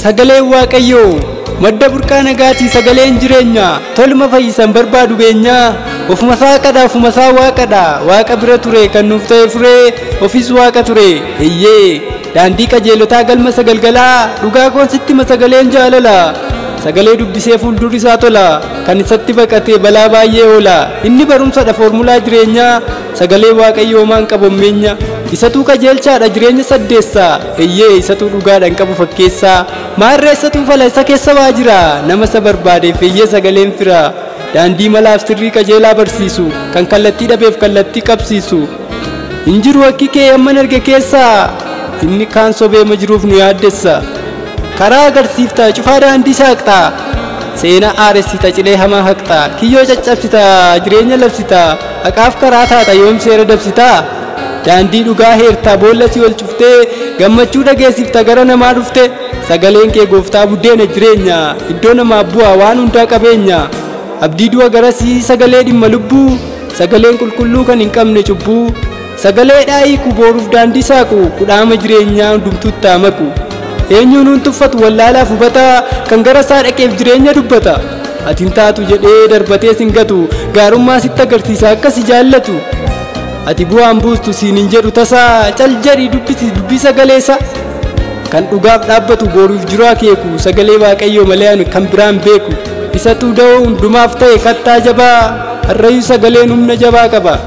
sagaleen waaqayyoo madda burqaa nagaatii sagaleen jireenya tolma fayyisan barbaadu beenyaa ofuma isaa qadha ofuma isaa waaqadha waaqa bira ture kan nuuf ta'e furee ofis waaqa ture eeyyee daandii qajeelotaa galma sagalgalaa dhugaa koonsitti sagaleen jaalala sagalee dubbisee fuuldurri isaa tola kan isatti baqatee balaa baay'ee oola inni barumsadha foormulaa jireenyaa sagalee waaqayyoo maan qabommeenya isatuu qajeelchaadha jireenya saddeessaa eeyyee isatuu dhugaadhaan qabu fakkeessaa maarree isatuu fala isa keessa waa jira nama isa barbaadeef eeyyee sagaleen fira daandii malaaf sirrii qajeelaa barsiisu kan kallattii dhabeef kallattii qabsiisu hin jiru akki kee amman arge keessaa inni kaan sobee ma jiruuf nu yaaddessa karaa agarsiifta cufaa daandii saaqxa seenaa aaressita cilee hamaa haqxa kiyyoo caccabsita jireenya labsita haqaaf karaa taata yoom seera dabsita daandii dhugaa heertaa boolla si ol cuftee gammachuu dhageessifta gara namaa dhufte sagaleen kee gooftaa buddeena jireenya iddoo namaaf bu'a waan hundaa qabeenya abdii du'a garasii sagalee dhimma lubbuu sagaleen qulqulluu kan hin qabne cubbuu sagalee dhaayiku booruuf daandii saaqu kudhaama jireenyaa hundumtuutti maku eenyuun hun tuffatu wallaalaaf hubataa kan gara isaa dhaqeef jireenya dubbata ati hin taatu jedhee darbatee sin gatu gaarummaa sitti agarsiisa akkasi jaallatu ati bu'aan buustu siin hin jedhu tasaa cal jedhii dubbisi dubbii sagaleessa kan dhugaaf dhaabbatu booruuf jiru akeeku sagalee waaqayyoo malee ani kan biraan beeku isatu da'oo hundumaaf ta'e kattaa jabaa harrayyuu sagaleen humna jabaa qaba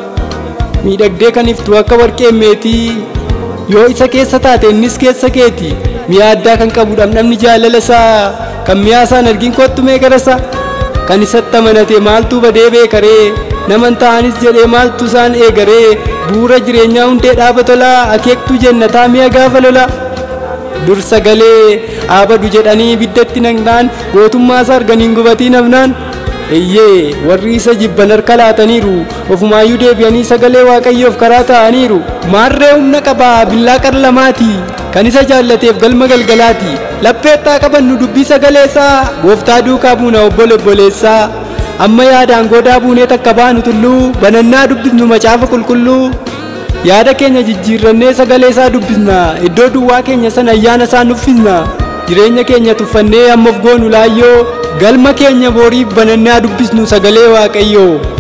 miidhagdee kan iftu akka warqee meetii yoo isa keessa taate innis keessa keeti mi'a addaa kan qabu dhamdhamni jaalala isaa kan mi'aa isaan argin kottu mee garasa kan isatti amanate maaltu badee beekaree naman ta'anis jedhee maaltu isaan eegaree buura jireenyaa hundee dhaaba tolaa akeektuu jennataa mi'a gaafa lola dur sagalee aabadu jedhanii biddatti naqnaan gootummaa isaa arganiin gubatii nafnaan eeyyee warri isa jibban harka laataniiru ofumaayyuu deebi'anii sagalee waaqayyoof karaa ta'aniiru maarree humna qabaa billaa qarlamaati kan isa jaallateef galma galgalaati lapheettaa qabannu dubbii sagaleessaa gooftaa duukaa buuna obbolo obboleessaa amma yaadaan godaa buunee takka baanu tulluu banannaa dubbisnu macaafa qulqulluu yaada keenya jijjiirrannee sagalee isaa dubbisna iddoo duwwaa keenya sana ayyaana isaa nuffisna jireenya keenya tuffannee ammoof goonu laayyoo galma keenya booriif banannaa dubbisnu sagalee waaqayyoo